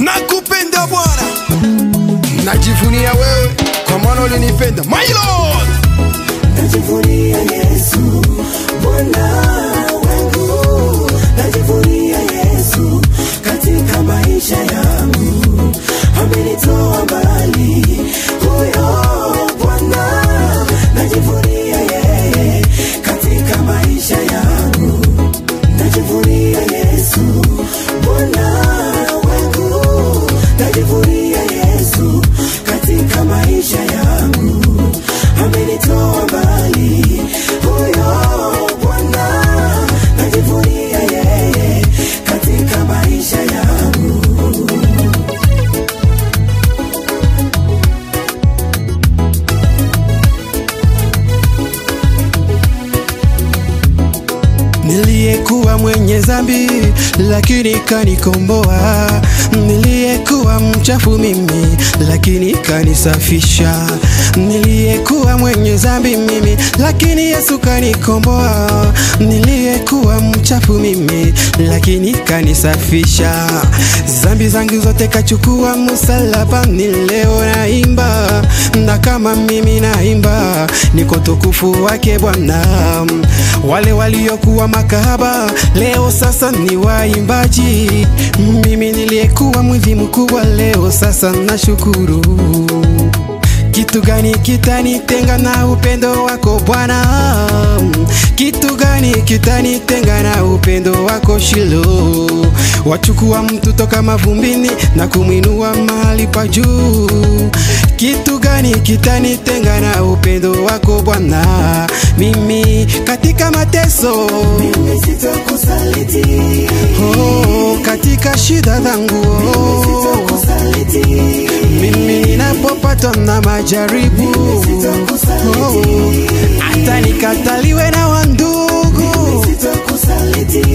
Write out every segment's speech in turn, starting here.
nakupenda Bwana, najivunia wewe kwa maana ulinipenda. My Lord, najivunia Yesu Bwana wangu, najivunia Yesu katika maisha yangu, amenitoa mbali huyo Bwana, najivunia yeye katika maisha yangu, najivunia Yesu Bwana wangu, najivunia Yesu katika maisha yangu, amenitoa mbali huyo Bwana, najivunia yeye katika maisha yangu. niliyekuwa mwenye dhambi lakini kanikomboa, niliyekuwa mchafu mimi lakini kanisafisha, niliyekuwa mwenye dhambi mimi lakini Yesu kanikomboa, niliyekuwa mchafu mimi lakini kanisafisha, dhambi zangu zote kachukua msalabani, leo naimba na kama mimi naimba niko tukufu wake Bwana. Wale waliokuwa makahaba leo sasa ni waimbaji, mimi niliyekuwa mwivi mkubwa leo sasa nashukuru. Kitu gani kitanitenga na upendo wako Bwana? Kitu gani kitanitenga na upendo wako Shilo? Wachukua mtu toka mavumbini na kumwinua mahali pa juu. Kitu gani kitanitenga na upendo wako Bwana? Mimi katika mateso Mimi sitakusaliti, oh, katika shida zangu oh, sitakusaliti, mimi ninapopatwa na majaribu oh, hata nikataliwe na wandugu, sitakusaliti.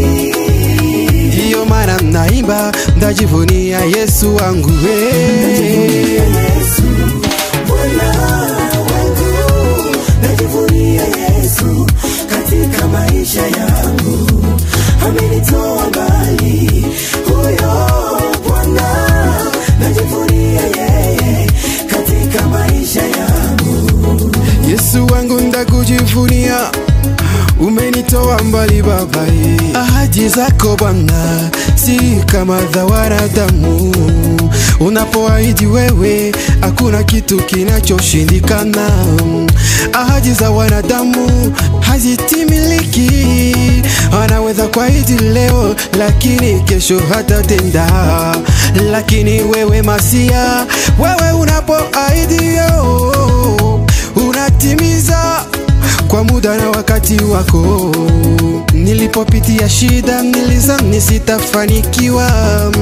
ndiyo maana naimba ndajivunia Yesu wangu hey. Yesu Bwana wangu, najivunia Yesu katika maisha yangu, amenitoa mbali huyo Bwana, najivunia yeye katika maisha yangu. Yesu wangu ndakujivunia, umenitoa mbali Baba. eh. Ahadi zako Bwana si kama za wanadamu, unapoahidi wewe hakuna kitu kinachoshindikana. Ahadi za wanadamu hazitimiliki, anaweza kuahidi leo lakini kesho hatatenda. Lakini wewe Masia, wewe unapoahidi yo unatimiza kwa muda na wakati wako. Nilipopitia shida nilizani sitafanikiwa,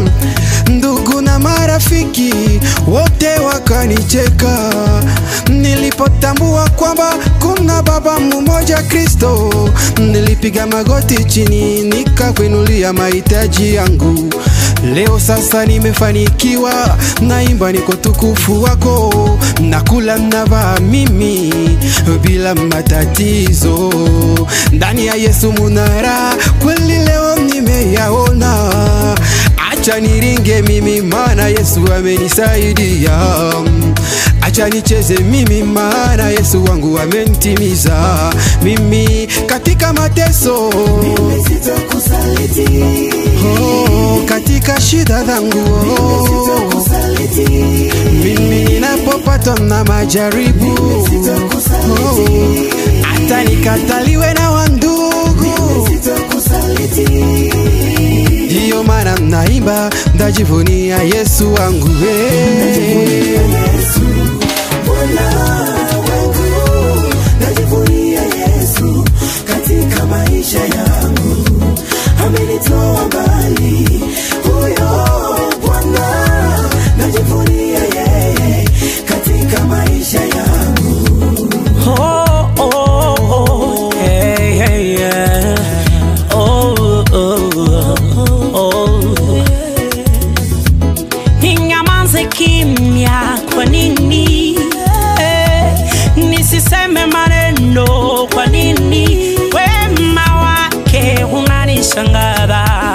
ndugu na marafiki wote wakanicheka. Nilipotambua kwamba kuna Baba mmoja Kristo, nilipiga magoti chini nikakuinulia mahitaji yangu. Leo sasa nimefanikiwa, naimba niko tukufu wako, nakula navaa mimi bila matatizo. Ndani ya Yesu munara kweli leo nimeyaona, acha niringe mimi, maana Yesu amenisaidia. Acha nicheze mimi, maana Yesu wangu amenitimiza mimi katika mateso Mimi sitakusaliti, oh, katika shida zangu oh, sitakusaliti, mimi ninapopatwa na majaribu oh, hata nikataliwe na wandugu, sitakusaliti. ndiyo maana naimba ndajivunia Yesu wangu hey. Yesu Bwana wangu, najivunia Yesu katika maisha yangu, amenitoa mbali huyo Bwana, najivunia yeye katika maisha yangu. Oh, oh, oh, hey, hey, yeah. Oh, oh, oh. Ninyamaze kimya kwa nini? Eh, nisiseme maneno kwa nini? Wema wake unanishangaza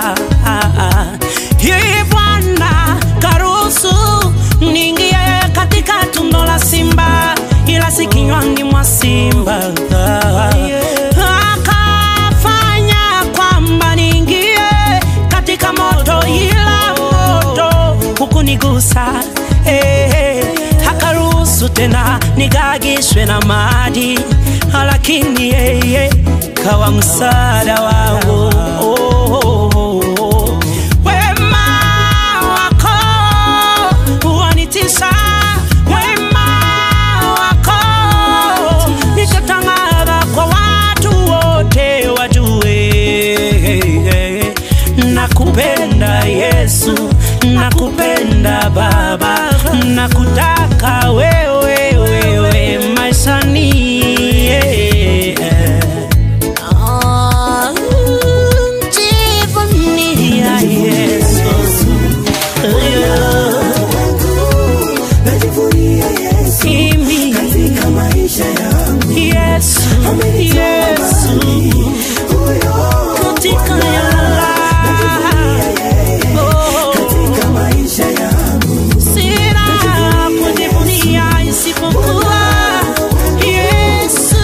akanigusa eh, akaruhusu tena nigagishwe na maji, lakini yeye kawa msaada wangu oh, oh, oh, oh. Wema wako wanitisha, wema wako nitatangaza kwa watu wote wajue nakupenda Yesu, nakupenda Baba, nakutaka wewe wewe maishani yeah. Ah, jivunia Yesu Yeah. najivunia Yesu Mimi, katika maisha yangu Yesu, Yesu huyo katika yala Oh. katika maisha yangu Sina kujivunia isipokuwa Yesu.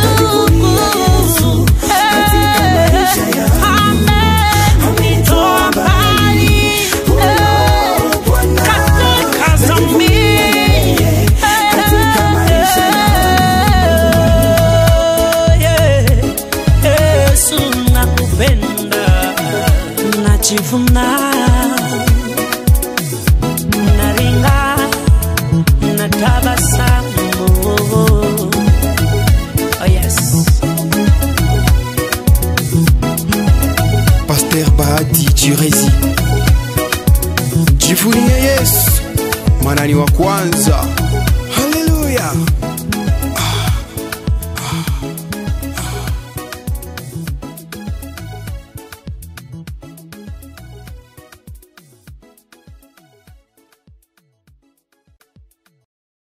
Eh, amenitoa mbali, eh, katika dhambi. Eh, Yesu nakupenda, najivuna naringa natabasamu oh yes Pasteur Bahati Chirezi jivunie Yesu manani wa kwanza haleluya